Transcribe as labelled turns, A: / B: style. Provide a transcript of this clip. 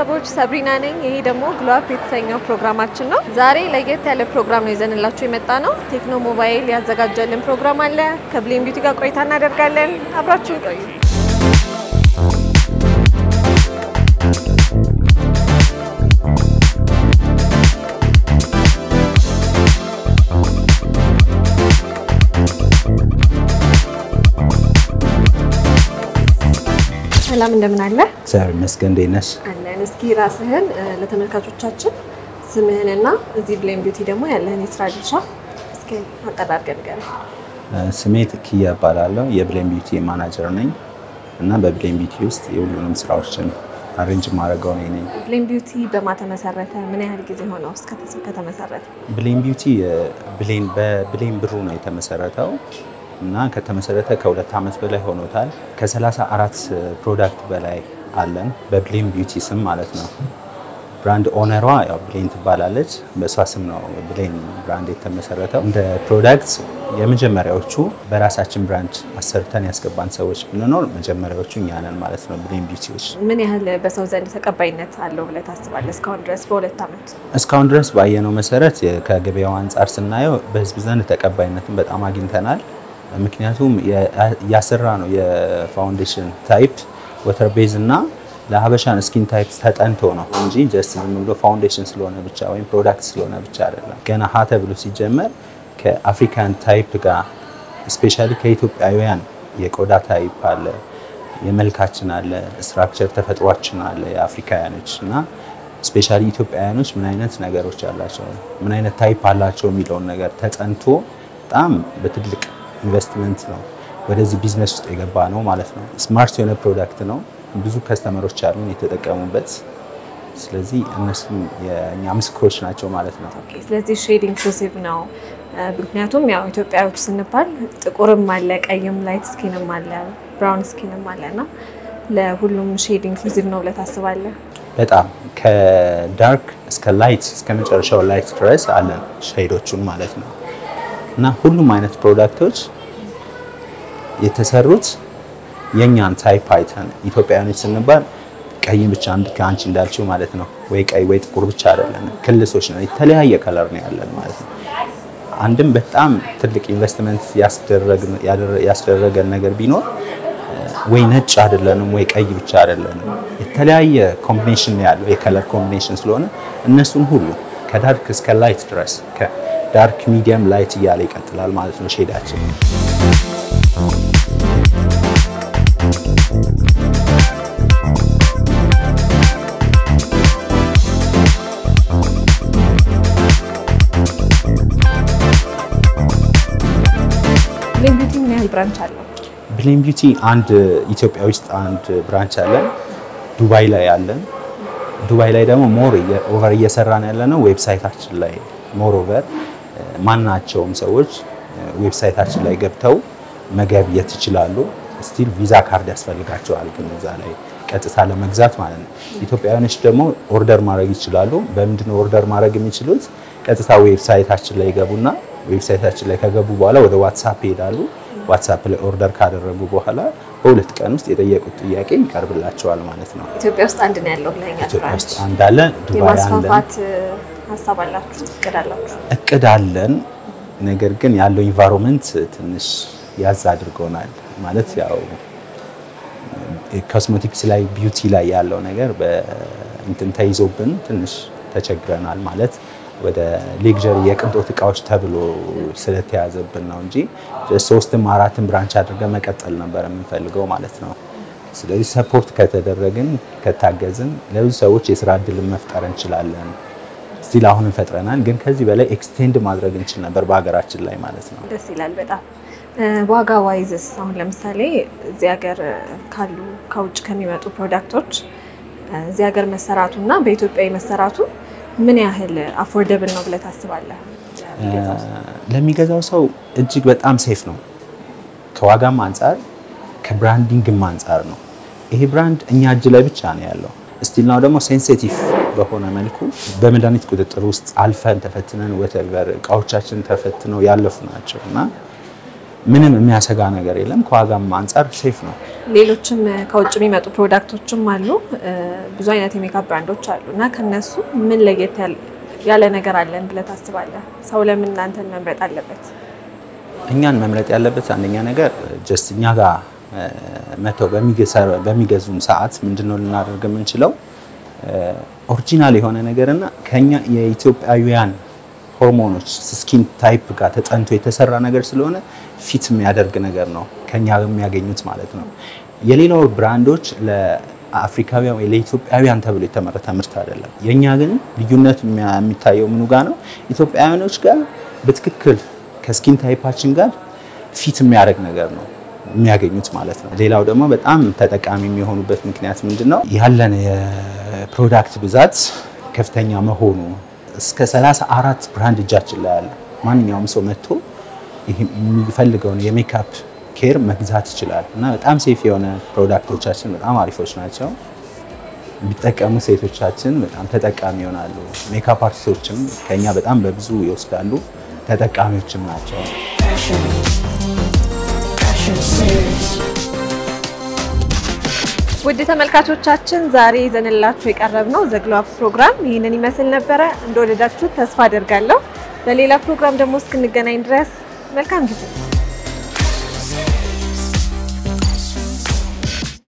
A: ቤተሰቦች ሰብሪና ነኝ። ይሄ ደግሞ ግሎአፕ የተሰኘው ፕሮግራማችን ነው። ዛሬ ለየት ያለ ፕሮግራም ነው ይዘንላችሁ የመጣ ነው። ቴክኖ ሞባይል ያዘጋጀልን ፕሮግራም አለ። ከብሌን ቢዩቲ ጋር ቆይታ እናደርጋለን። አብራችሁን ቆዩ። ሰላም እንደምን አለ?
B: እግዚአብሔር ይመስገን። እንዴት ነሽ?
A: አለን። እስኪ ራስህን ለተመልካቾቻችን ስምህንና እዚህ ብሌን ቢዩቲ ደግሞ ያለህን የስራ ድርሻ እስኪ አጠር አድርገህ ንገረን።
B: ስሜ ኪያ እባላለሁ። የብሌን ቢዩቲ ማናጀር ነኝ እና በብሌን ቢዩቲ ውስጥ የሁሉንም ስራዎችን አሬንጅ ማድረገው እኔ ነኝ።
A: ብሌን ቢዩቲ በማ ተመሰረተ? ምን ያህል ጊዜ ሆነው እስከ ከተመሰረተ?
B: ብሌን ቢዩቲ ብሌን በብሌን ብሩ ነው የተመሰረተው እና ከተመሰረተ ከሁለት ዓመት በላይ ሆኖታል። ከ34 ፕሮዳክት በላይ አለን በብሌን ቢዩቲ ስም ማለት ነው። ብራንድ ኦነሯ ያው ብሌን ትባላለች። በእሷ ስም ነው ብሌን ብራንድ የተመሰረተው። እንደ ፕሮዳክት የመጀመሪያዎቹ በራሳችን ብራንድ አሰርተን ያስገባን ሰዎች ብንኖር መጀመሪያዎቹ እኛ ነን ማለት ነው ብሌን ቢዩቲዎች።
A: ምን ያህል በሰው ዘንድ ተቀባይነት አለው ብለህ ታስባለህ? እስካሁን ድረስ በሁለት ዓመት
B: እስካሁን ድረስ ባየነው መሰረት ከገበያው አንጻር ስናየው በህዝብ ዘንድ ተቀባይነትን በጣም አግኝተናል። ምክንያቱም ያሰራ ነው የፋውንዴሽን ታይፕ ወተር ቤዝ እና ለሀበሻን ስኪን ታይፕ ተጠንቶ ነው እንጂ ጀስት ዝም ብሎ ፋውንዴሽን ስለሆነ ብቻ ወይም ፕሮዳክት ስለሆነ ብቻ አይደለም። ገና ሀ ተብሎ ሲጀመር ከአፍሪካን ታይፕ ጋር ስፔሻሊ ከኢትዮጵያውያን የቆዳ ታይፕ አለ፣ የመልካችን አለ፣ ስትራክቸር ተፈጥሯችን አለ የአፍሪካውያኖች እና ስፔሻሊ ኢትዮጵያውያኖች ምን አይነት ነገሮች አላቸው ምን አይነት ታይፕ አላቸው የሚለውን ነገር ተጠንቶ በጣም በትልቅ ኢንቨስትመንት ነው ወደዚህ ቢዝነስ ውስጥ የገባ ነው ማለት ነው። ስማርት የሆነ ፕሮዳክት ነው። ብዙ ከስተመሮች አሉን የተጠቀሙበት። ስለዚህ እነሱም የእኛ ምስክሮች ናቸው ማለት ነው።
A: ስለዚህ ሼድ ኢንክሉሲቭ ነው። ምክንያቱም ያው ኢትዮጵያዎች ስንባል ጥቁርም አለ፣ ቀይም፣ ላይት ስኪንም አለ፣ ብራውን ስኪንም አለ እና ለሁሉም ሼድ ኢንክሉሲቭ ነው ብለህ ታስባለህ?
B: በጣም ከዳርክ እስከ ላይት እስከ መጨረሻው ላይት ድረስ አለን ሼዶቹን ማለት ነው እና ሁሉም አይነት ፕሮዳክቶች የተሰሩት የእኛን ታይፕ አይተን ኢትዮጵያውያኖች ስንባል ቀይ ብቻ አንድ ከአንቺ እንዳልችው ማለት ነው ወይ ቀይ ወይ ጥቁር ብቻ አይደለም፣ ክልሶች ነው። የተለያየ ከለር ነው ያለን ማለት ነው። አንድም በጣም ትልቅ ኢንቨስትመንት ያስደረገን ነገር ቢኖር ወይ ነጭ አይደለንም ወይ ቀይ ብቻ አይደለንም። የተለያየ ኮምቢኔሽን ነው ያለው የከለር ኮምቢኔሽን ስለሆነ እነሱን ሁሉ ከዳርክ እስከ ላይት ድረስ ከዳርክ ሚዲየም ላይት እያለ ይቀጥላል ማለት ነው ሼዳችን።
A: ብሌን ቢዩቲ ምን ያህል ብራንች አለው?
B: ብሌን ቢዩቲ አንድ ኢትዮጵያ ውስጥ አንድ ብራንች አለን፣ ዱባይ ላይ አለን። ዱባይ ላይ ደግሞ ሞር ኦቨር እየሰራን ያለ ነው ዌብሳይታችን ላይ ሞር ኦቨር ማናቸውም ሰዎች ዌብሳይታችን ላይ ገብተው መገብየት ይችላሉ። ስቲል ቪዛ ካርድ ያስፈልጋቸዋል፣ ግን እዛ ላይ ቀጥታ ለመግዛት ማለት ነው። ኢትዮጵያውያኖች ደግሞ ኦርደር ማድረግ ይችላሉ። በምንድነው ኦርደር ማድረግ የሚችሉት? ቀጥታ ዌብሳይታችን ላይ ይገቡና ዌብሳይታችን ላይ ከገቡ በኋላ ወደ ዋትሳፕ ይሄዳሉ። ዋትሳፕ ላይ ኦርደር ካደረጉ በኋላ በሁለት ቀን ውስጥ የጠየቁት ጥያቄ ይቀርብላቸዋል ማለት ነው።
A: ኢትዮጵያ ውስጥ አንድ ነው ያለው ብለኸኛል።
B: ኢትዮጵያ ውስጥ አንድ አለ፣ ዱባይ አለ።
A: የማስፋፋት ሀሳብ አላችሁ? እቅድ አላችሁ?
B: እቅድ አለን። ነገር ግን ያለው ኢንቫይሮንመንት ትንሽ ያዝ አድርጎናል። ማለት ያው ኮስሞቲክስ ላይ ቢዩቲ ላይ ያለው ነገር በእንትን ተይዞብን ትንሽ ተቸግረናል ማለት ወደ ሌክዠሪ የቅንጦት እቃዎች ተብሎ ስለተያዘብን ነው እንጂ ሶስትም አራትም ብራንች አድርገን መቀጠል ነበር የምንፈልገው ማለት ነው። ስለዚህ ሰፖርት ከተደረግን ከታገዝን ለብዙ ሰዎች የስራ እድልን መፍጠር እንችላለን። ስቲል አሁንም ፈጥረናል፣ ግን ከዚህ በላይ ኤክስቴንድ ማድረግ እንችል ነበር በሀገራችን ላይ ማለት ነው።
A: ደስ ይላል በጣም። ዋጋ ዋይዝስ አሁን ለምሳሌ እዚህ ሀገር ካሉ ከውጭ ከሚመጡ ፕሮዳክቶች እዚህ ሀገር መሰራቱ እና በኢትዮጵያ መሰራቱ ምን ያህል አፎርደብል ነው ብለህ ታስባለህ?
B: ለሚገዛው ሰው እጅግ በጣም ሴፍ ነው። ከዋጋም አንጻር ከብራንዲንግም አንጻር ነው። ይሄ ብራንድ እኛ እጅ ላይ ብቻ ነው ያለው። ስቲል ናው ደግሞ ሴንሲቲቭ በሆነ መልኩ በመድኃኒት ቁጥጥር ውስጥ አልፈን ተፈትነን ወተቨር እቃዎቻችን ተፈትነው ያለፉ ናቸው እና ምንም የሚያሰጋ ነገር የለም። ከዋጋም አንጻር ሴፍ ነው።
A: ሌሎችም ከውጭ የሚመጡ ፕሮዳክቶችም አሉ። ብዙ አይነት የሜካፕ ብራንዶች አሉ እና ከነሱ ምን ለየት ያለ ነገር አለን ብለህ ታስባለህ? ሰው ለምን እናንተን መምረጥ አለበት?
B: እኛን መምረጥ ያለበት አንደኛ ነገር ጀስት እኛ ጋር መተው በሚገዙን ሰዓት ምንድነው ልናደርግ የምንችለው ኦሪጂናል የሆነ ነገርና ከኛ የኢትዮጵያውያን ሆርሞኖች ስኪን ታይፕ ጋር ተጠንቶ የተሰራ ነገር ስለሆነ ፊት የሚያደርግ ነገር ነው ከኛ የሚያገኙት ማለት ነው። የሌላው ብራንዶች ለአፍሪካውያን ወይ ለኢትዮጵያውያን ተብሎ የተመረተ ምርት አይደለም። የእኛ ግን ልዩነት የሚታየው ምኑ ጋር ነው? ኢትዮጵያውያኖች ጋር በትክክል ከስኪን ታይፓችን ጋር ፊት የሚያደርግ ነገር ነው የሚያገኙት ማለት ነው። ሌላው ደግሞ በጣም ተጠቃሚ የሚሆኑበት ምክንያት ምንድን ነው? ያለን የፕሮዳክት ብዛት ከፍተኛ መሆኑ እስከ 34 ብራንድ እጃችን ላይ አለ። ማንኛውም ሰው መጥቶ የሚፈልገውን የሜካፕ ኬር መግዛት ይችላል እና በጣም ሴፍ የሆነ ፕሮዳክቶቻችን በጣም አሪፎች ናቸው። ቢጠቀሙ ሴቶቻችን በጣም ተጠቃሚ ይሆናሉ። ሜካፕ አርቲስቶችም ከኛ በጣም በብዙ ይወስዳሉ፣ ተጠቃሚዎችም ናቸው።
A: ውድ ተመልካቾቻችን ዛሬ ይዘንላችሁ የቀረብነው ዘግሎ አፕ ፕሮግራም ይህንን ይመስል ነበረ። እንደወደዳችሁ ተስፋ አደርጋለሁ። በሌላ ፕሮግራም ደግሞ እስክንገናኝ ድረስ መልካም ጊዜ